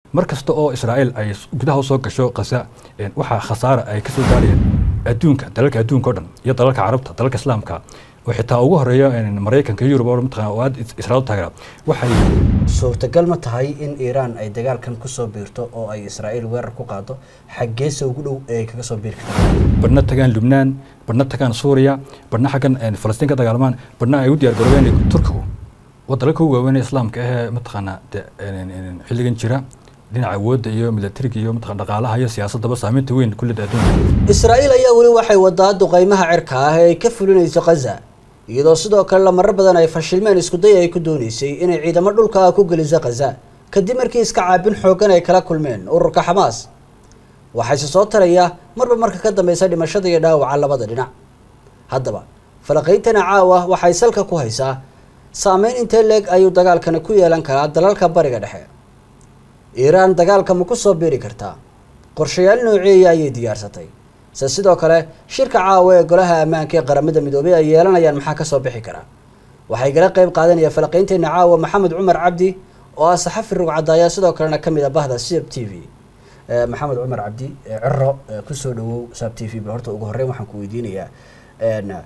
mar kasta oo israa'iil ay gudaha usoo gasho khaza waxaa khasaara ay kasoo gaarayeen adduunka dalalka adduunka o dhan iyo dalalka carabta dalalka islaamka oo xitaa ugu horeeya maraykanka iyo yurub oo mataqana oo aad israa'iil taageera waxay suurtagal ma tahay in iiraan ay dagaalkan kusoo biirto oo ay israa'iil weerar ku qaado xaggeese ugu dhow ee ay kaga soo biiri kartaa badhna tagaan lubnaan badhna tagaan suuriya badhna xaggan falastiin ka dagaalmaan badhna ay u diyaar garoobeen turkigu waa dalalka ugu waaweyn ee islaamka ahee mataqaana xilligan jira dhinaca awoodda iyo milatariga iyo mataqan dhaqaalaha iyo siyaasaddaba saameynta weyn kullida adduunka israa'iil ayaa weli waxay wadaa duqaymaha cirka ah ee ay ka fulinayso khaza iyadoo sidoo kale la marar badan ay fashilmeen iskuday ay ku doonaysay inay ciidamo dhulka ah ku geliso khaza kadib markii iska caabin xooggan ay kala kulmeen ururka xamaas waxayse soo taraya marba marka ka dambeysa dhimashada iyo dhaawaca labada dhinac haddaba falaqayntana caawa waxay salka ku haysaa saameyn intee leeg ayuu dagaalkani ku yeelan karaa dalalka bariga dhexe iiraan dagaalka ma ku soo biiri kartaa qorshayaal nooceeya ayay diyaarsatay se sidoo kale shirka caawa ee golaha ammaanka ee qaramada midoobay ay yeelanayaan maxaa kasoo bixi karaa waxay gala qeyb qaadanaya falaqaynteena caawa maxamed cumar cabdi oo ah saxafi rugcadaaya sidoo kalena kamid a bahda sab t v maxamed cumar cabdi ciro kusoo dhawow sab t v bal horta ugu horreyn waxaan ku weydiinayaa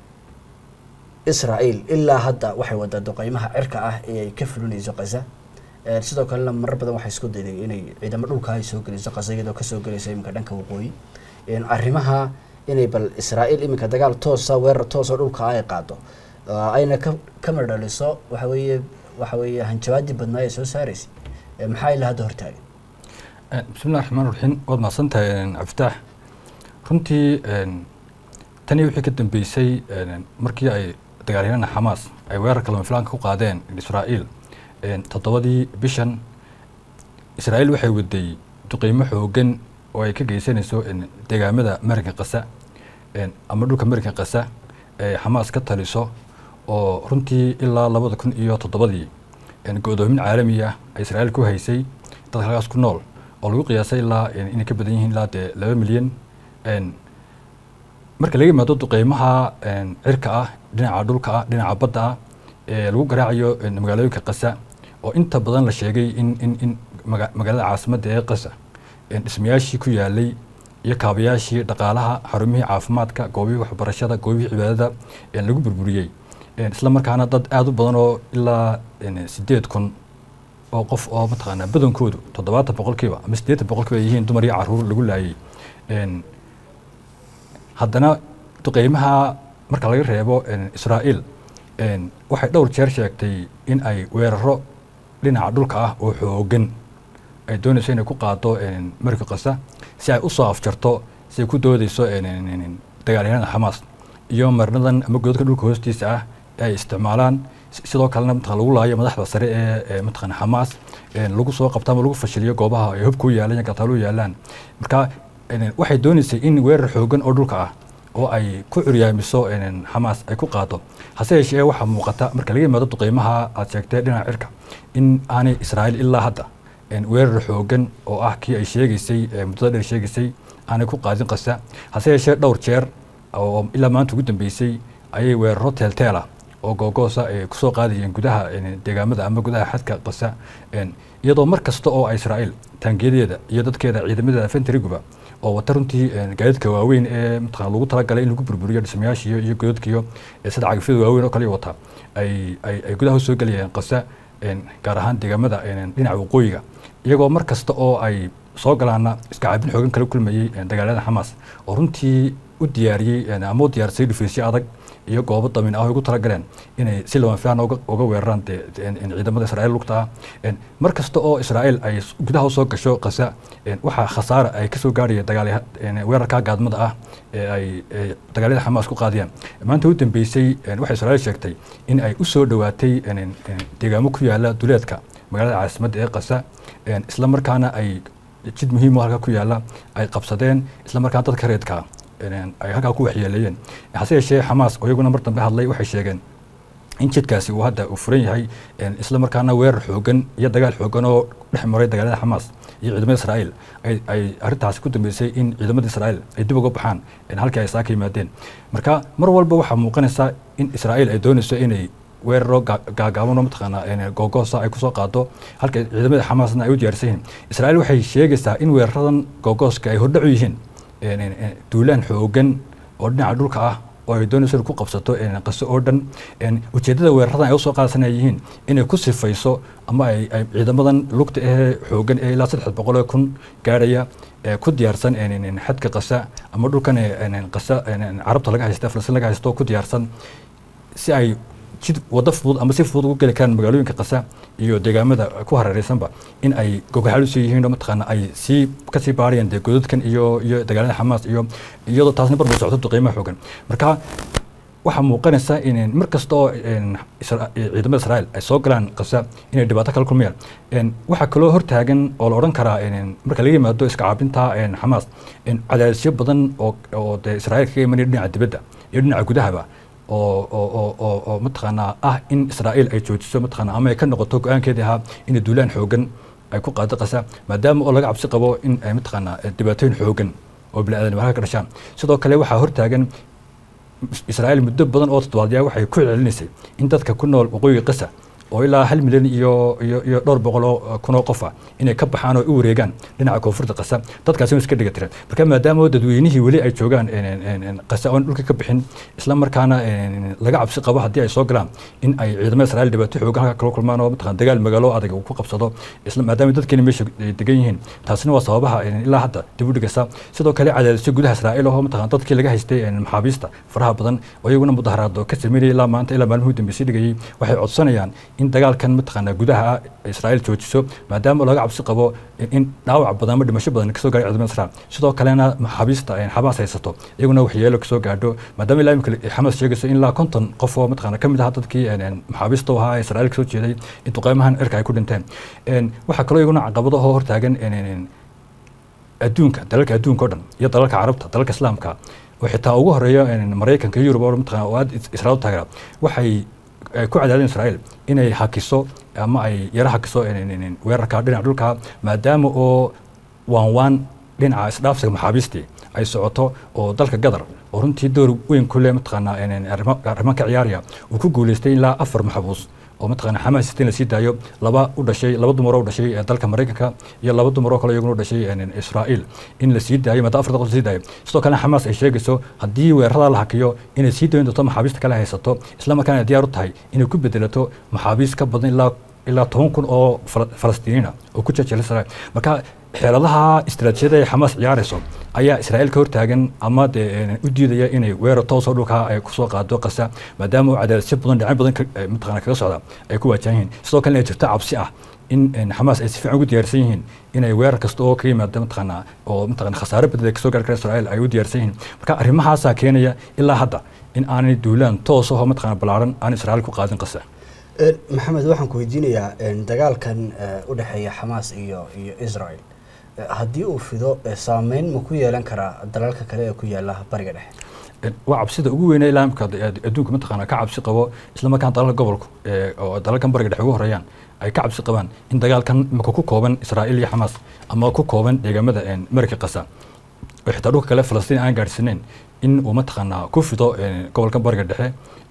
israa'iil ilaa hadda waxay wadaa duqeymaha cirka ah ee ay ka fulinayso khaza sidoo kalena marar badan waxay isku dayday inay ciidamo dhulka ay soo geliso khaza iyadoo kasoo gelaysa iminka dhanka waqooyi arrimaha inay bal israa'iil iminka dagaal toosa weerar toosoo dhulka ay qaado ayna ka kama dhaliso waxa weeye waxa weeye hanjabaadii badnaa ee soo saaraysay maxaa ilaa hadda hortaagan bismillahi raxmaan raxiim waad mahadsan tahay cabditaax runtii tanii wixii ka dambeysay markii ay dagaalyahanada xamaas ay weerarka lama filaanka ku qaadeen israa'iil toddobadii bishan israa'iil waxay waday duqeymo xoogan oo ay ka geysanayso deegaamada marinka kasa ama dhulka marinka kasa ee xamaas ka taliso oo runtii ilaa labada kun iyo toddobadii go-doomin caalami ah ay israa'iil ku haysay dadka halkaas ku nool oo lagu qiyaasay ilaa inay ka badan yihiin ilaa dee laba milyan marka laga yimaado duqeymaha cirka ah dhinaca dhulka ah dhinaca badda ah ee lagu garaacayo magaalooyinka kasa oo inta badan la sheegay in in in magaalada caasimadda ee kasa dhismayaashii ku yaalay iyo kaabayaashii dhaqaalaha xarumihii caafimaadka goobihii waxbarashada goobihii cibaadada lagu burburiyey isla markaana dad aada u badan oo ilaa sideed kun oo qof oo mataqaanaa badankoodu toddobaatan boqolkiiba ama siddeetan boqolkiiba ay yihiin dumar iyo caruur lagu laayay haddana duqeymaha marka laga reebo israa'iil waxay dhowr jeer sheegtay in ay weeraro dhinaca dhulka ah oo xoogan ay doonayso inay ku qaado marka kasa si ay usoo afjarto si ay ku doodeyso dagaalyahanada xamaas iyo marnadan ama godadka dhulka hoostiisa ah ee ay isticmaalaan sidoo kalena mataqan lagu laayo madaxda sare ee mataqan xamaas lagu soo qabto ama lagu fashiliyo goobaha ay hubka u yaalaan iyo gataalu yaalaan marka waxay dooneysay in weerar xoogan oo dhulka ah oo ay ku curyaamiso xamaas ay ku qaado hase yeeshee waxaa muuqata marka laga yimaado duqeymaha aad sheegtay dhinaca cirka in aanay israa'iil ilaa hadda weerar xoogan oo ah kii ay sheegaysay muddada dheer sheegaysay aanay ku qaadin qasa hase yeeshee dhowr jeer oo ilaa maanta ugu dambeysay ayay weeraro teelteela oo googoosa ay kusoo qaadayeen gudaha deegaamada ama gudaha xadka qasa iyadoo mar kasta oo israa'iil taangiyadeeda iyo dadkeeda ciidamadeeda fentriguba oo wata runtii gaadiidka waaweyn ee mataqana lagu talagalay in lagu burburiyo dhismayaashiyo iyo godadkiyo sida cagafyada waaweyn oo kale wata ay ay ay gudaha usoo gelayeen qasa gaar ahaan deegaamada dhinaca waqooyiga iyagoo mar kasta oo ay soo galaana iska caabin xoogan kala kulmayey dagaalada xamaas oo runtii u diyaariyey ama u diyaarsay dhufaysyo adag iyo goobo damin ah oo ugu talagaleen inay si lama filaan uga weeraraan ciidamada israa'iil lugta ah mar kasta oo israa'iil ay gudaha usoo gasho kasa waxaa khasaara ay kasoo gaaraya dagaal weerarka gaadmada ah ee ay dagaalyada xamaas ku qaadiyaan maanta u dambeysay waxay israa'iil sheegtay in ay usoo dhowaatay deegaamo ku yaala duleedka magaalada caasimadda ee kasa isla markaana ay jid muhiim oo halka ku yaala ay qabsadeen isla markaana dadka reedka ay halkaa ku waxyeeleeyeen hase yeeshee xamaas oo iyaguna mar dambe hadlay waxay sheegeen in jidkaasi uu hadda uu furan yahay isla markaana weerar xoogan iyo dagaal xoogan oo dhex maray dagaalada xamaas iyo ciidamada israa'iil ay arrintaasi ku dambeysay in ciidamada israa'iil ay dib uga baxaan halkii ay saaka yimaadeen marka mar walba waxaa muuqanaysa in israa'iil ay doonayso inay weeraro gaagaaban oo mataqaanaa googoosa ay kusoo qaado halka ciidamada xamaasna ay u diyaarsan yihiin israa'iil waxay sheegaysaa in weeraradan googooska ay hordhacu yihiin duulaan xoogan oo dhinaca dhulka ah oo ay doonayso ku qabsato qaso oo dhan ujeeddada weeraradan ay usoo qaadsanay yihiin inay ku sifayso ama ay ciidamadan lugta ahee xoogan ee ilaa saddex boqol kun gaarhaya ku diyaarsan xadka qasa ama dhulkan qasa carabta laga haysta falastiin laga haysto ku diyaarsan si ay jid wado fudud ama si fudud ugu geli karaan magaalooyinka qasa iyo deegaamada ku hareereysanba in ay gogaxalusi yihiin oo mataqaana ay sii kasii baarayaan dee godadkan iyo iyo dagaalada xamaas iyo iyadoo taasna barbar socdo qiimaha xoogan marka waxaa muuqanaysa in mar kasta oo ciidamada israa'iil ay soo galaan qasa inay dhibaato kala kulmayaan waxaa kaloo hortaagan oo la odhan karaa marka laga yimaado iska caabinta xamaas cadaadisyo badan oo oo dee israa'iil kaga imanaya dhinaca dibadda iyo dhinaca gudahaba oo oo oo oo mataqaanaa ah in israa'iil ay joojiso mataqaanaa ama ay ka noqoto go-aankeedii ahaa inay duulaan xoogan ay ku qaado qasa maadaama oo laga cabsi qabo in ay mataqaanaa dhibaatooyin xoogan oo bini-aadan halka ka dhashaan sidoo kale waxaa hortaagan israa'iil muddo badan oo toddobaadyaa waxay ku celinaysay in dadka ku nool waqooyiga qasa oo ilaa hal milyan iyo iyo iyo dhowr boqoloo kun oo qof ah inay ka baxaan oo u wareegaan dhinaca koonfurta qasa dadkaasi way iska dhiga tireen marka maadaama dadweynihii weli ay joogaan qasa oon dhulka ka bixin isla markaana laga cabsi qabo haddii ay soo galaan in ay ciidamada israa'iil dhibaato xoogan halka kala kulmaan oo mataqaan dagaal magaalo adag uu ku qabsado isla maadaama dadkeena meesha degan yihiin taasina waa sababaha ilaa hadda dib u dhigaysa sidoo kale cadaadisyo gudaha israa'iil oo mataqaan dadkii laga haystay maxaabiista faraha badan oo iyaguna mudaharaado ka sameynayay ilaa maanta ilaa maalmuhu dambeysay dhigayay waxay codsanayaan in dagaalkan mataqaanaa gudaha israa'iil joojiso maadaama laga cabsi qabo in dhaawac badan ama dhimasho badan kasoo gaadhay ciidamada israa'iil sidoo kalena maxaabiista xamaas haysato iyaguna waxyeelo kasoo gaadho maadaama ilaa imika xamaas sheegayso in ilaa konton qof oo mataqaana kamid aha dadkii maxaabiista u ahaa israa'iil kasoo jeeday in duqeymahan cirka ay ku dhinteen waxaa kaloo iyaguna caqabado oo hortaagan adduunka dalalka adduunka o dhan iyo dalalka carabta dalalka islaamka oo xitaa ugu horeeya maraykanka iyo yurub oo mataqana oo aad israa'iil taageera waxay ku cadaadeen israa'iil inay hakiso ama ay yara hakiso weerarka dhinaca dhulka maadaama oo waan waan dhinaca isdhaafsiga maxaabiistii ay socoto oo dalka gadar oo runtii door weyn ku leh mataqaanaa arrimo ka ciyaaraya uu ku guuleystay ilaa afar maxbuus oo mataqaana xamaas in la sii daayo laba u dhashay laba dumar oo dhashay dalka maraykanka iyo laba dumar oo kale iyaguna u dhashay israa'iil in la sii daayo maadaama afar qof la sii daayo sidoo kalena xamaas ay sheegayso haddii weerarada la hakiyo inay sii dayn doonto maxaabiista kale haysato isla markaana diyaar u tahay inay ku bedelato maxaabiis ka badan ilaa ilaa toban kun oo falastiiniina oo ku jajela israa'iil marka xeeladaha istiraatiijiyada ay xamaas ciyaarayso ayaa israa'iil ka hortaagan ama dee u diidaya inay weerar toosoo dhulka ay kusoo qaado qasa maadaama uu cadaadisyo badan dhinac badan mataqana kaga socda ay ku waajahan yihiin sidoo kalena ay jirto cabsi ah in xamaas ay si fiican ugu diyaarsan yihiin inay weerar kasta oo ka yimaada mataqaana oo mataqana khasaare badan kasoo gaari kara israa'iil ay u diyaarsan yihiin marka arrimahaasaa keenaya ilaa hadda in aanay duulaan toos oo mataqana ballaaran aan israa'iil ku qaadin qasa maxamed waxaan ku weydiinayaa dagaalkan u dhexeeya xamaas iyo iyo israel haddii uu fido saameyn ma ku yeelan karaa dalalka kale ee ku yaala bariga dhexe waa cabsida ugu weyne ilaa imka adduunka mataqaana ka cabsi qabo isla markaan dalalka gobolku oo dalalkan bariga dhexe ugu horeeyaan ay ka cabsi qabaan in dagaalkan imika ku kooban israa'iil iyo xamaas ama ku kooban deegaamada marka qasa oo xitaa dhulka kale falastiin aan gaadhsiinayn in uu mataqaanaa ku fido gobolkan bariga dhexe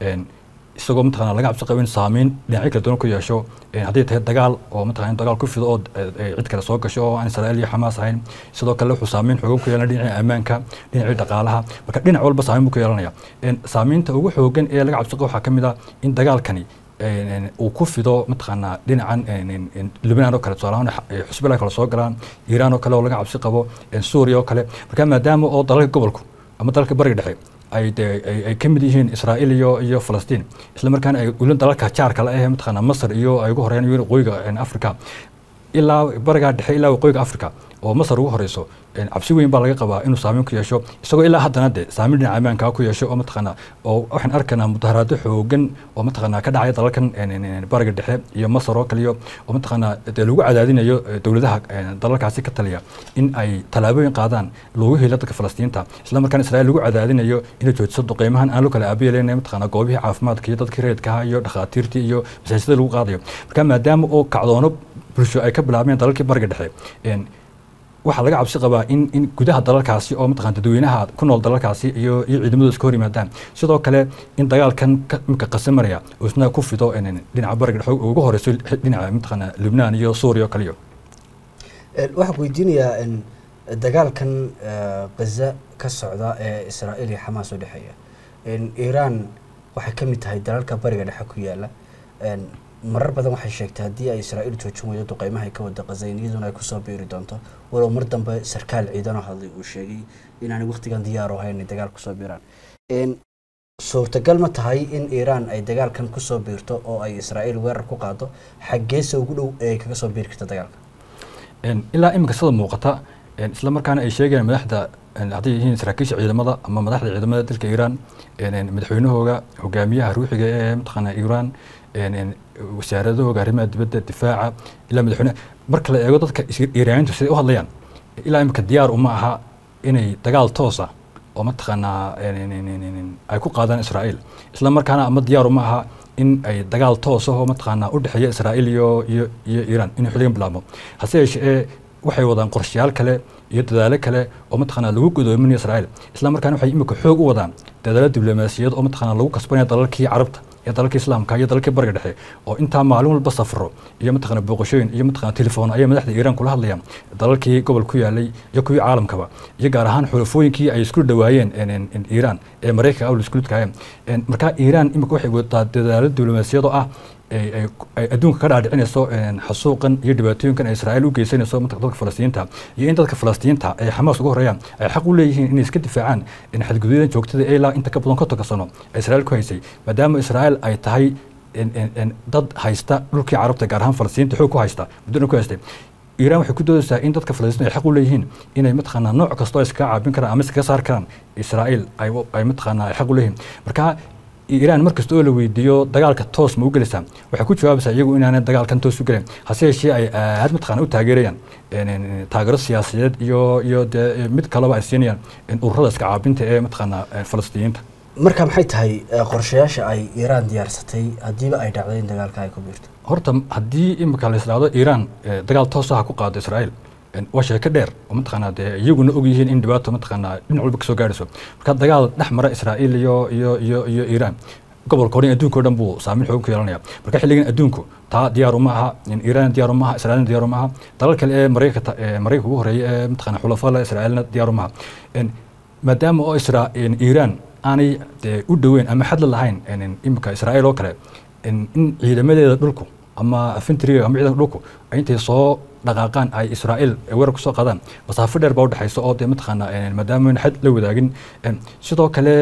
isagoo mataqana laga cabsi qabo in saameyn dhinacyo kala duwan ku yeesho hadday tahay dagaal oo mataqana in dagaal ku fido oo cid kale soo gasho oo aan israa'iil iyo xamaas ahayn sidoo kale wuxuu saameyn xoogan ku yeelanaya dhinacii ammaanka dhinacii dhaqaalaha marka dhinac walba saameyn buu ku yeelanaya saameynta ugu xoogan ee laga cabsi qabo waxaa ka mid ah in dagaalkani uu ku fido mataqaanaa dhinacan lubnaan oo kale tusaalahaan xusbilah kale soo galaan iiraan oo kale oo laga cabsi qabo suuriya oo kale marka maadaama oo dalalka gobolku ama dalalka bariga dhexe ay ay ka mid yihiin israa'iil iyo iyo falastiin isla markaana ay ulin dalalka jaarka la ah mataqaana masar iyo ay ugu horeeyaan waqooyiga africa ilaa bariga dhexe ilaa waqooyiga africa oo masar ugu horeyso cabsi weyn baa laga qabaa inuu saameyn ku yeesho isagoo ilaa haddana de saameyn dhinaca ammaanka ku yeesho oo mataqaana oo waxaan arkaynaa mudaharaado xoogan oo mataqaana ka dhacaya dalalkan bariga dhexe iyo masar oo kaliyo oo mataqaana dee lagu cadaadinayo dowladaha dalalkaasi ka taliya in ay tallaabooyin qaadaan loogu helo dadka falastiinta isla markaana israa'iil lagu cadaadinayo inay joojiso duqeymahan aan loo kala aabiyeelayn mataqaana goobihii caafimaadka iyo dadkii reedkaha iyo dhakhaatiirtii iyo masaajidada lagu qaadayo marka maadaama oo kacdoono bulsho ay ka bilaabeen dalalkii bariga dhexe waxaa laga cabsi qabaa in in gudaha dalalkaasi oo mataqana dadweynaha ku nool dalalkaasi iyo iyo ciidamadu iska hor yimaadaan sidoo kale in dagaalkan imika qasamaraya uu isna ku fido dhinaca bariga dhexe ugu horeyso dhinaca mataqana lubnaan iyo suuriya oo kaliyo waxaan ku weydiinayaa dagaalkan gaza ka socda ee israa'iil iyo xamaas u dhexeeya iiraan waxay ka mid tahay dalalka bariga dhexe ku yaala marar badan waxay sheegtay haddii ay israa'iil joojin weydo duqeymaha ka wada qaza in iyaduna ay kusoo biiri doonto walow mar dambe sarkaal ciidanoo hadlay uu sheegay inaanay waqtigan diyaar u hayn inay dagaal kusoo biiraan suurtagal ma tahay in iiraan ay dagaalkan kusoo biirto oo ay israa'iil weerar ku qaado xaggeese ugu dhow ee ay kaga soo biiri karta dagaalka ilaa iminka sida muuqata isla markaana ay sheegayaan madaxda hadday yihiin saraakiisha ciidamada ama madaxda ciidamada dalka iiraan madaxweynahooga hogaamiyaha ruuxiga ee mataqaana iiraan wasaaradahooga arrimaha dibadda difaaca ilaa madaxweyne marka la eego dadka iiraaniintu siday u hadlayaan ilaa iminka diyaar uma aha inay dagaal toosa oo mataqaanaa ay ku qaadaan israa'iil isla markaana ama diyaar uma aha in ay dagaal toos ahoo mataqaanaa u dhexeeya israa'iil iyo iyo iyo iiraan inuu xilligan bilaabmo hase yeeshee waxay wadaan qorshayaal kale iyo dadaalo kale oo mataqaanaa lagu godoominayo israa'iil isla markaana waxay imika xoog u wadaan dadaalo diblomaasiyad oo mataqaanaa lagu kasbanaya dalalkii carabta iyo dalalkii islaamka iyo dalalkii bariga dhexe oo intaa maalin walba safro iyo mataqana booqashooyin iyo mataqana telefoon ayay madaxda iiraan kula hadlayaan dalalkii gobol ku yaalay iyo kuwii caalamkaba iyo gaar ahaan xulafooyinkii ay isku dhawaayeen iiraan ee maraykanka awl isku lidkaayeen marka iiraan imika waxay wadaa dadaalo diblomaasiyad oo ah ay adduunka ka dhaadhicinayso xasuuqan iyo dhibaatooyinkan ay israa'iil u geysanayso dadka falastiinta iyo in dadka falastiinta ay xamaas uga horeeyaan ay xaq u leeyihiin inay iska difaacaan xadgudubyadan joogtada ilaa inta ka badan kontonka sano ee israa'iil ku haysay maadaama israa'iil ay tahay dad haysta dhulkii carabta gaar ahaan falastiinta xoog ku haysta muddona ku haystay iiraan waxay ku doodaysaa in dadka falastiinta ay xaq u leeyihiin inay mataqaanaa nooc kastoo iskaga caabin karaan ama iskaga saar karaan israa'iil ay mataqaanaa ay xaq u leeyihiin marka iiraan markasta oo la weydiiyo dagaalka toos ma u gelaysaa waxay ku jawaabaysaa iyagu inaanay dagaalkan toos u gelayn hase yeeshee ay aad mataqana u taageerayaan taageero siyaasadeed iyo iyo dee mid kaleba ay siinayaan ururada iska caabinta ee mataqaana falastiiniyiinta marka maxay tahay qorshayaasha ay iiraan diyaarsatay haddiiba ay dhacday in dagaalka ay ku biirto horta haddii imika la islaado iiraan dagaal toosaha ku qaado israa'iil waa sheeko dheer oo mataqaanaa dee iyaguna og yihiin in dhibaato mataqaanaa dhinac walba kasoo gaarayso marka dagaal dhex mara israa'iil iyo iyo iyo iyo iiraan gobolka hore adduunka o dhan buu saameyn xoogan ku yeelanaya marka xilligan adduunku taa diyaaru ma aha iiraan diyaaru ma aha israa'iilna diyaaru ma aha dalal kale ee maraykanka maraykanka ugu horeeya ee mataqaana xulafada israa'iilna diyaaru ma aha maadaama oo isra iiraan aanay dee u dhoweyn ama xadla lahayn imika israa'iil oo kale in ciidamadeeda dhulku ama fintriga ama ciidanka dhulku ay intay soo dhaqaaqaan ay israa'iil weerar kusoo qaadaan masaafo dheer baa udhexaysa oo dee mataqaana maadaama ayna xad la wadaagin sidoo kale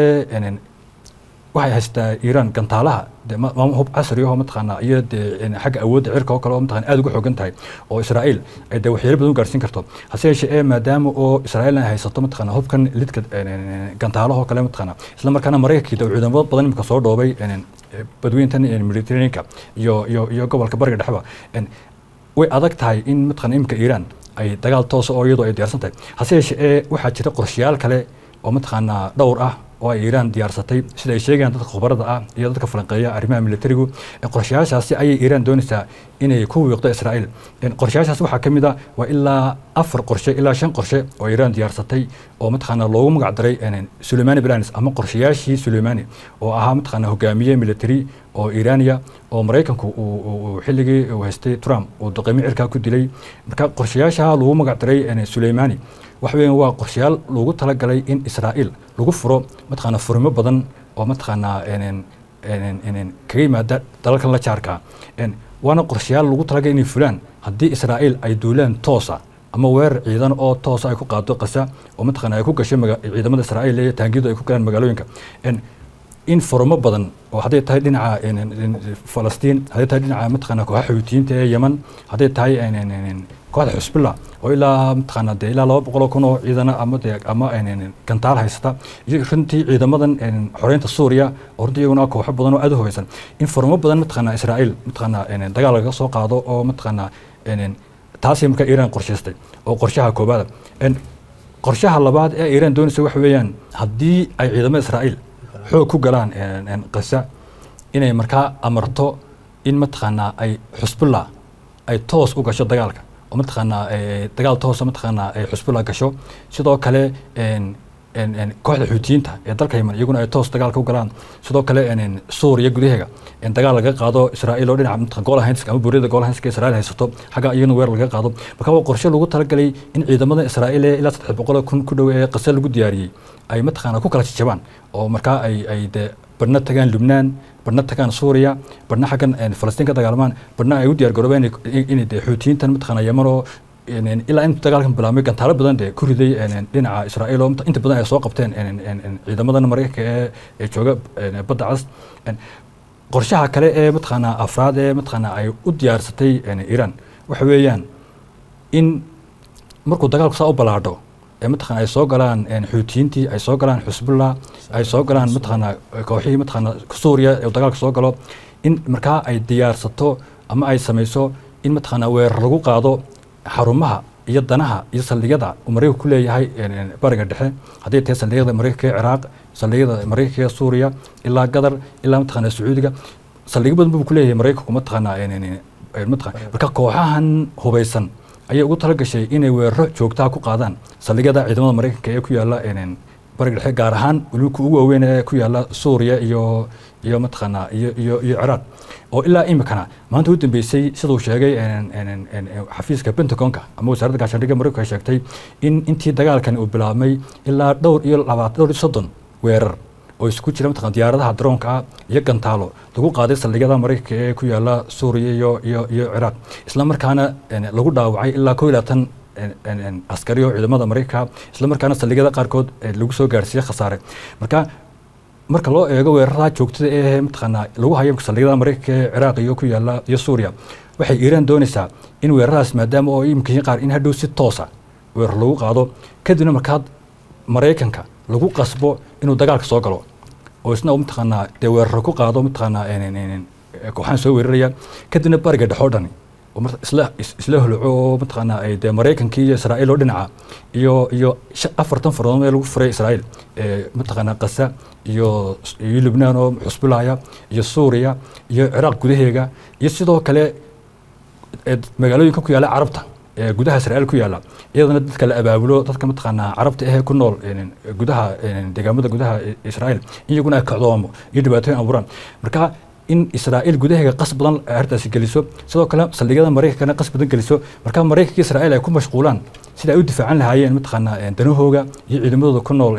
waxay haystaa iiraan gantaalaha de maama hub casri ahoo mataqaana iyo dee xagga awoodda cirka oo kale oo mataqana aad uga xoogan tahay oo israa'iil ay dee waxyeelo badan u gaarsiin karto hase yeeshee ee maadaama oo israa'iil ay haysato mataqana hubkan lidka gantaalahoo kale mataqana isla markaana maraykankii dee ciidamo badan imika soo dhoobay badweyntan mediterraneanka iyo iyo iyo gobolka bariga dhexba way adag tahay in mataqana imika iiraan ay dagaal toosa oo iyadoo ay diyaarsan tahay hase yeeshee ee waxaa jira qorshayaal kale oo mataqaanaa dhowr ah oo ay iiraan diyaarsatay sida ay sheegayaan dadka khubarada ah iyo dadka falanqeeya arrimaha militarigu qorshayaashaasi ayay iiraan doonaysaa inay ku wiiqdo israa'iil qorshayaashaas waxaa ka mid ah waa ilaa afar qorshe ilaa shan qorshe oo iiraan diyaarsatay oo mataqaana loogu magac daray suleimani blanis ama qorshayaashii suleimani oo ahaa mataqaana hogaamiye military oo iiraaniya oo maraykanku uu xilligii uu haystay trump uu duqeymo cirkaa ku dilay marka qorshayaasha lagu magac daray suleimani waxa weeyaan waa qorshayaal loogu talagalay in israa'iil lagu furo mataqaana furimo badan oo mataqaanaa kaga yimaada dalalkan la jaarka waana qorshayaal lagu talagalay inay fulaan haddii israa'iil ay duulaan toosa ama weerar ciidan oo toosa ay ku qaado qasa oo mataqaana ay ku gashay ciidamada israa'iil iyo taangiyadu ay ku galaan magaalooyinka in furmo badan oo hadday tahay dhinaca falastiin hadday tahay dhinaca mataqaana kooxaha xuutiyiinta ee yeman hadday tahay kooxda xusbilla oo ilaa mataqaana dee ilaa laba boqol oo kun oo ciidana ama dee ama gantaal haysata iyo runtii ciidamadan xoreynta suuriya oo runtii iyaguna kooxo badan oo aad u hubeysan in furmo badan mataqaana israa'iil mataqaana dagaal laga soo qaado oo mataqaana taasay markaa iiraan qorshaystay oo qorshaha koobaada qorshaha labaad ee iiraan doonaysa waxa weeyaan haddii ay ciidamada israa'iil xoog ku galaan qasa inay markaa amarto in mataqaanaa ay xusbullah ay toos u gasho dagaalka oo mataqaanaa dagaal toosa mataqaanaa ay xusbullah gasho sidoo kale kooxda xuutiyiinta ee dalka yemen iyaguna ay toos dagaalka u galaan sidoo kale suuriya gudaheega dagaal laga qaado israa'iil oo dhinaca goolahaynska ama buuriyada goolahaynska israa'iil haysato xagga iyagana weer laga qaado marka waa qorshe lagu talagalay in ciidamada israa'iil ee ilaa saddex boqol kun ku dhow ee qase lagu diyaariyey ay mataqaanaa ku kala jajabaan oo markaa ay ay dee badhna tagaan lubnaan badhna tagaan suuriya badhna xaggan falastiin ka dagaalmaan badhna ay u diyaar garoobeen inay dee xuutiyiintan mataqaanaa yemen oo ilaa intu dagaalkan bilaabmay gantaalo badan dee ku riday dhinaca israa'iil oo inta badan ay soo qabteen ciidamadan maraykanka ee jooga badda cas qorshaha kale ee mataqaanaa afraad ee mataqaanaa ay u diyaarsatay iiraan waxa weeyaan in markuu dagaalku saa u ballaadho ee mataqana ay soo galaan xuutiyiintii ay soo galaan xusbullah ay soo galaan mataqaanaa kooxihii mataqaanaa suuriya ee dagaalka soo galo in markaa ay diyaarsato ama ay samayso in mataqaanaa weerar lagu qaado xarumaha iyo danaha iyo saldhigyada uu maraykanku ku leeyahay bariga dhexe hadday tahay saldhigyada maraykanka ee ciraaq saldhigyada maraykanka ee suuriya ilaa gadar ilaa mataqaanaa sacuudiga saldhigyo badan buu ku leeyahay maraykanku mataqaanaa marka kooxahan hubaysan ayay ugu talagashay inay weeraro joogtaha ku qaadaan saldhigyada ciidamada maraykanka ee ku yaala bariga dhexe gaar ahaan weliba ugu waaweyn ee ku yaala suuriya iyo iyo mataqaanaa iyo iyo iyo ciraaq oo ilaa imikana maanta u dambeysay siduu sheegay xafiiska pentagonka ama wasaaradda gaashaandhigga maraykanka ay sheegtay in intii dagaalkan uu bilaabmay ilaa dhowr iyo labaatan dhowr iyo soddon weerar oo isku jira mataqana diyaaradaha daroonka ah iyo gantaalo lagu qaaday saldhigyada maraykanka ee ku yaala suuriya iyo iyo iyo ciraaq isla markaana lagu dhaawacay ilaa koo iyo labaatan askari oo ciidamada maraykanka isla markaana saldhigyada qaarkood lagu soo gaarsiiyey khasaare marka marka loo eego weerarada joogtada ee mataqaanaa lagu hayo saldhigyada maraykanka ee ciraaq iyo ku yaala iyo suuriya waxay iiraan doonaysaa in weeraradaas maadaama oo imika qaar in hadhow si toosa weerar lagu qaado kadibna markaad maraykanka lagu qasbo inuu dagaalka soo galo oo isna mataqaanaa dee weeraro ku qaado mataqaanaa kooxaan soo weeraraya kadibna bariga dhexoo dhani isla isla holoco oo mataqaanaa ay dee maraykankii iyo israa'iil oo dhinaca iyo iyo afartan fardood ee lagu furay israa'iil mataqaanaa qasa iyo iyo lubnaan oo xusbulaya iyo suuriya iyo ciraaq gudaheega iyo sidoo kale magaalooyinka ku yaala carabta ee gudaha israa'iil ku yaala iyadana dadka la abaabulo dadka mataqaanaa carabta ahee ku nool gudaha deegaamada gudaha israa'iil iyaguna ay kacdoomo iyo dhibaatooyin abuuraan marka in israa'iil gudaheega qas badan arrintaasi geliso sidoo kale saldhigyada maraykankana qas badan geliso marka maraykanka iyo israa'iil ay ku mashquulaan sida ay u difaacan lahaayeen mataqaanaa danahooga iyo ciidamadooda ku nool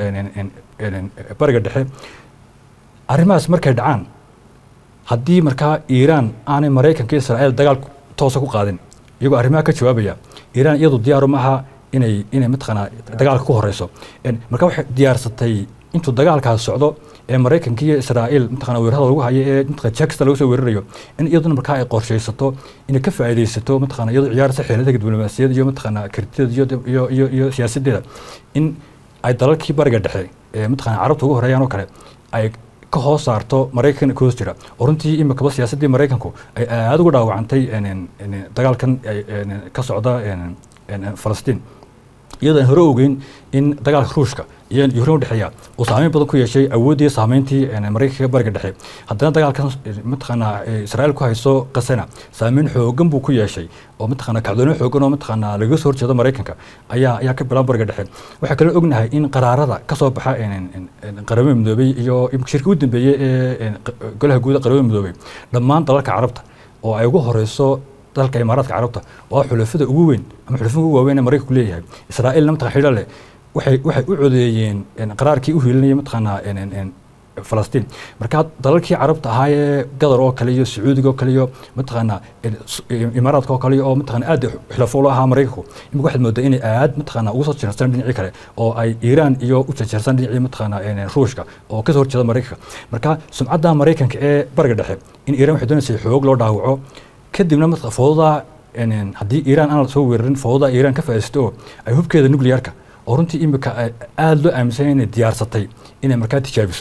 bariga dhexe arrimahaas markay dhacaan haddii markaa iiraan aanay maraykanka iyo israa'iil dagaal toosa ku qaadin iyagoo arrimaha ka jawaabaya iiraan iyadu diyaaru maaha inay inay mataqaanaa dagaalka ku horeyso marka waxay diyaarsatay intuu dagaalkaas socdo ee maraykanka iyo israa'iil mataqana weerarada lagu hayo ee mataqana jakista lagu soo weerarayo in iyaduna markaa ay qorshaysato inay ka faa'iidaysato mataqana iyadoo ciyaarsa xeeladaha diblomaasiyadda iyo mataqana kartideeda iyo iyo iyo siyaasaddeeda in ay dalalkii bariga dhexe ee mataqana carabta ugu horeeyaan oo kale ay ka hoos saarto maraykan ka hoos jira oo runtii imikaba siyaasaddii maraykanku ay aada ugu dhaawacantay dagaalkan ka socda falastiin iyadoon hore ogeyn in dagaalka ruushka iyo yukrain udhexeeya uu saameyn badan ku yeeshay awooddii saameyntii maraykanka bariga dhexe haddana dagaalkan mataqaanaa israa'iil ku hayso qasana saameyn xoogan buu ku yeeshay oo mataqaanaa kacdoono xoogan oo mataqaanaa lagaga soo horjeedo maraykanka ayaa ayaa ka bilaab bariga dhexe waxaa kaloo ognahay in qaraarada ka soo baxa qaramada midoobey iyo shirka u dambeeyey ee golaha guuda qaramada midoobey dhammaan dalalka carabta oo ay ugu horeyso dalka imaaraadka carabta waa xulafada ugu weyn ama xulafada ugu waaweyn ee maraykanku leeyahay israa'iilna mataqana xidho leh waxay waxay u codeeyeen qaraarkii u hiilinaya mataqaanaa falastiin marka dalalkii carabta ahaa ee gadar oo kale iyo sacuudiga oo kale iyo mataqaanaa imaaraadka oo kale oo mataqana aad xilafo ula ahaa maraykanku imika waxaad moodaa inay aad mataqaanaa uga soo jeersan dhinacii kale oo ay iiraan iyo u jeersan dhinacii mataqaanaa ruushka oo kasoo horjeeda maraykanka marka sumcadda maraykanka ee bariga dhexe in iiraan waxay doonaysay xoog loo dhaawaco kadibna marka foodadaa haddii iiraan aan soo weerarin foodadaa iiraan ka faa'iidaysto oo ay hubkeeda nuclearka oo runtii imika aada loo aaminsan inay diyaarsatay inay markaa tijaabiso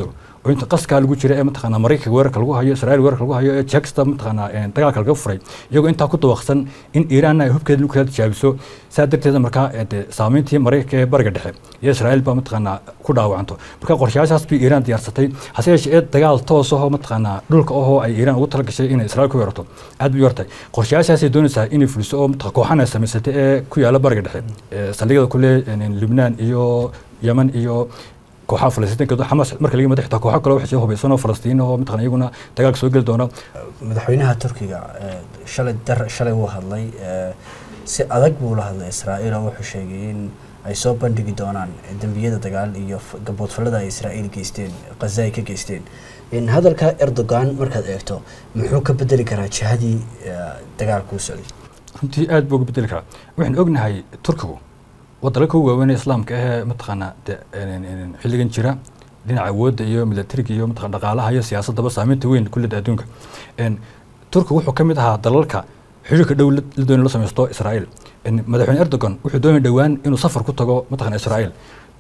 oo inta qaskaa lagu jira ee mataqaanaa maraykanka weerarka lagu hayo israel weerarka lagu hayo ee jeksta mataqaanaa dagaalka laga furay iyagoo intaa ku dabaqsan in iiraanna ay hubkeeda nukleer tijaabiso saa darteeda markaa dee saameyntii maraykanka ee bariga dhexe iyo israel baa mataqaanaa ku dhaawacanto marka qorshayaashaas bay iiraan diyaarsatay hase yeeshee ee dagaal toos ahoo mataqaanaa dhulka ahoo ay iiraan ugu talagashay inay israel ku weerarto aad bay yortay qorshayaashaasay doonaysaa inay fuliso oo kooxan ay samaysatay ee ku yaala bariga dhexe saldhigyada kule libnaan iyo yemen iyo kooxaha falastiinka xamaas marka laga madaxta kooxo kale waxay soo hubaysan oo falastiin oo mataqana iyaguna dagaalka soo geli doona madaxweynaha turkiga shalay dar shalay wuu hadlay si adag buu la hadlay israa'iil oo wuxuu sheegay in ay soo bandhigi doonaan dembiyada dagaal iyo gaboodfallada ay israa'iil geysteen khaza ay ka geysteen in hadalka erdogan markaad eegto muxuu ka bedeli karaa jihadii dagaalka u socday runtii aad buu uga bedeli karaa waxaan ognahay turkigu wadalka u waaweynee islaamka ahee mataqaanaa xilligan jira dhinaca awoodda iyo milatariga iyo mataqana dhaqaalaha iyo siyaasaddaba saameynta weyn kulleda adduunka turkigu wuxuu ka mid ahaa dalalka xiriirka dhow la doonay la samaysto israa'iil madaxweyne erdogan wuxuu doonay dhowaan inuu safar ku tago mataqana israa'iil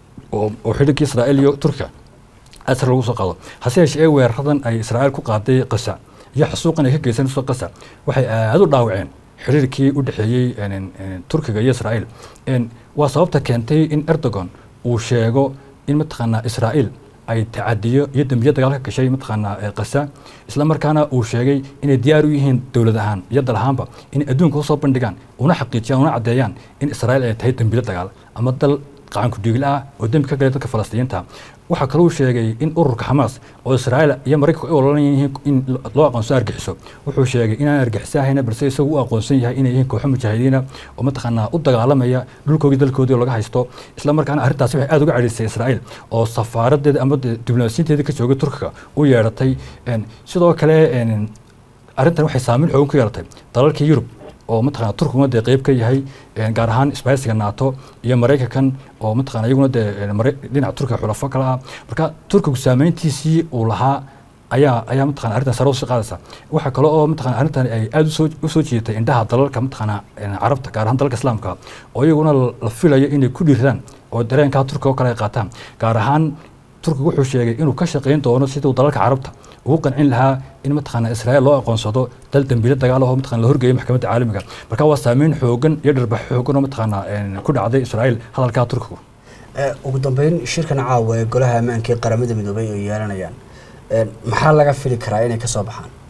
oo xiriirkii israa'iil iyo turkiga asar lagu soo qaado hase yeeshee weeraradan ay israa'iil ku qaaday qasa iyo xasuuqan ay ka geysanayso qasa waxay aada u dhaawaceen xiriirkii u dhexeeyey turkiga iyo israa'iil waa sababta keentay in erdogan uu sheego in mataqaanaa israa'iil ay tacadiyo iyo dembiyo dagaal ka gashay mataqaanaa qasa isla markaana uu sheegay inay diyaar u yihiin dowlad ahaan iyo dal ahaanba inay adduunka usoo bandhigaan una xaqiijiyaan una caddeeyaan in israa'iil ay tahay dembiyo dagaal ama dal qacanku dhiigil ah oo dembi ka galay dadka falastiyiinta waxaa kaluu sheegay in ururka xamaas oo israa'iil iyo maraykanku ay ololan yihiin in loo aqoonso argixiso wuxuu sheegay inaan argixisa ahayna balse isagu u aqoonsan yahay inay yihiin kooxo mujaahidiina oo mataqaanaa u dagaalamaya dhulkoogii dalkoodii oo laga haysto isla markaana arrintaasi waxay aada uga cadhaysay israa'iil oo safaaradeeda ama diblomaasiinteedii ka joogay turkiga u yeedhatay sidoo kale arrintan waxay saameyn xoogan ku yeelatay dalalkii yurub oo mataqana turkiguna dee qeyb ka yahay gaar ahaan isbaaysiga nato iyo maraykankan oo mataqana iyaguna dee dhinaca turkiga xulafo kale ah marka turkigu saameyntiisii uu lahaa ayaa ayaa mataqana arrintan sare usii qaadaysa waxaa kale oo mataqana arrintan ay aada usoo usoo jiitay indhaha dalalka mataqana carabta gaar ahaan dalalka islaamka oo iyaguna la filayo inay ku dhiiradaan oo dareenkaa turkiga oo kale ay qaataan gaar ahaan turkigu wuxuu sheegay inuu ka shaqayn doono siduu dalalka carabta ugu qancin lahaa in mataqaana israa'iil loo aqoonsado dal dembiile dagaal oo mataqana la horgeeyay maxkamadda caalamiga marka waa saameyn xoogan iyo dharbax xoogan oo mataqaana ku dhacday israa'iil hadalkaa turkigu ugu dambeyn shirkan caawa ee golaha ammaanka ee qaramada midoobay ay yeelanayaan maxaa laga fili karaa inay kasoo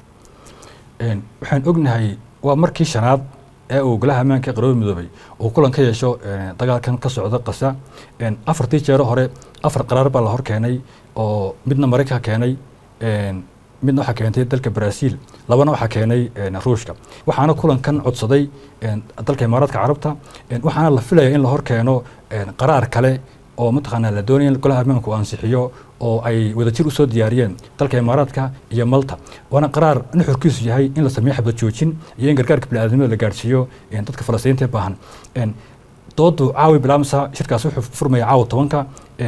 baxaan waxaan ognahay waa markii shanaad ee uu golaha ammaanka ee qaramada midoobay uu kulan ka yeesho dagaalkan ka socda qasa afartii jeero hore afar qaraar baa la hor keenay oo midna maraykanka keenay midna waxaa keentay dalka brazil labana waxaa keenay ruushka waxaana kulankan codsaday dalka imaaraadka carabta waxaana la filaya in la hor keeno qaraar kale oo mataqaanaa la doonaya in golaha ammaanka uu ansixiyo oo ay wadajir usoo diyaariyeen dalka imaaraadka iyo malta waana qaraar nuxurkiisu yahay in la sameeyo xabad joojin iyo in gargaarka biniaadamada la gaarsiiyo dadka falastiinta ee baahan doodu caawi bilaamsa shirkaas wuxuu furmaya caawa tobanka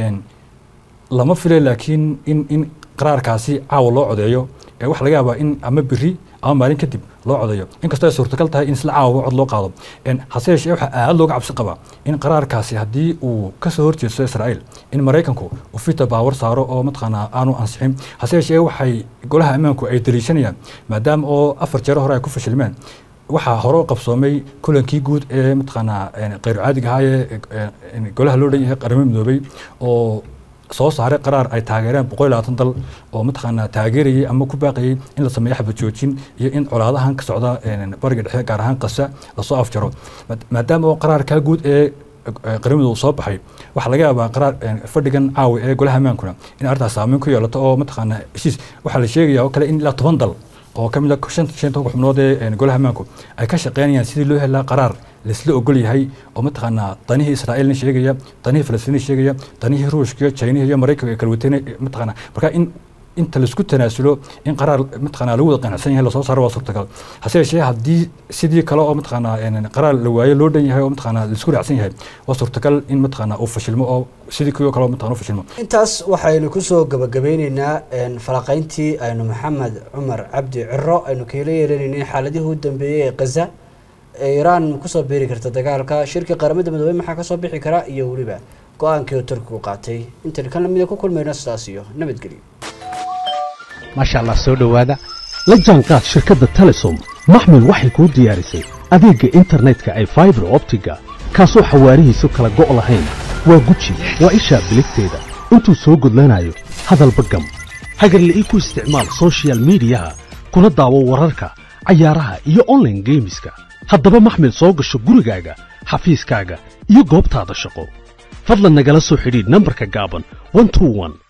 lama filay laakiin in in qaraarkaasi caawa loo codeeyo waxa laga yaabaa in ama beri ama maalin kadib loo codeeyo inkastoo ay suurtagal tahay in isla caawa cod loo qaado hase yeeshee waxaa aada looga cabsi qabaa in qaraarkaasi haddii uu kasoo horjeesto israa'iil in maraykanku uu fita baawar saaro oo mataqaanaa aanu ansixin hase yeeshee waxay golaha ammaanku ay daliishanayaan maadaama oo afar jeero hore ay ku fashilmeen waxaa hore u qabsoomay kulankii guud ee mataqaanaa kheyr caadiga ahaa ee golaha loo dhan yahay qaramada midoobay oo soo saaray qaraar ay taageereen boqol iyo labaatan dal oo mataqaanaa taageerayay ama ku baaqayay in la sameeyo xabad joojin iyo in colaadahan ka socda bariga dhexe gaar ahaan qasa lasoo afjaro maadaama oo qaraarkaa guud ee qaramadu uu soo baxay waxaa laga yaabaa qaraar fadhigan caawi ee golaha ammaankuna in arrintaas saameyn ku yeelato oo mataqaanaa heshiis waxaa la sheegaya oo kale in ilaa toban dal oo ka mid a shan shan tobanka xubnood ee golaha ammaanku ay ka shaqeynayaan sidii loo helaa qaraar laisla ogol yahay oo mataqaanaa danihii israa'iilna sheegaya danihii falastiina sheegaya danihii ruushka chinaha iyo maraykanka ay kala wateen mataqaanaa marka in inta laisku tanaasulo in qaraar mataqaanaa lagu wada qanacsan yahay lasoo saaro waa suurtagal hase yeeshee haddii sidii kale oo mataqaanaa qaraar la waayo loo dhan yahay oo mataqaanaa laisku raacsan yahay waa suurtagal in mataqaanaa uu fashilmo oo sidii kuwii kale oo mataqaanaa u fashilmo intaas waxaynu kusoo gabagabeyneynaa falaqayntii aynu maxamed cumar cabdi ciro aynu kaela yeelanaynay xaaladihii u dambeeyey ee gaza ee iiraan kusoo biiri karta dagaalka shirkii qaramada midoobey maxaa kasoo bixi kara iyo weliba go-aankii turkigu qaatay intan kan lamida ku kulmayno sidaas iyo nabadgelyo maasha allah soo dhowaada la jaanqaad shirkadda telesom maxmil waxay kuu diyaarisay adeegga internetka ay faibar optiga kaasoo xawaarihiisu kala go' lahayn waa guji waa ishaa biligteeda intuu soo gudlanayo hadalba gam hagarla'ii ku isticmaal sochial midiyaha kuna daawo wararka cayaaraha iyo onlaine geemiska haddaba maxmil soo gasho gurigaaga xafiiskaaga iyo goobtaada shaqo fadlan nagala soo xidhiidh nambarka gaaban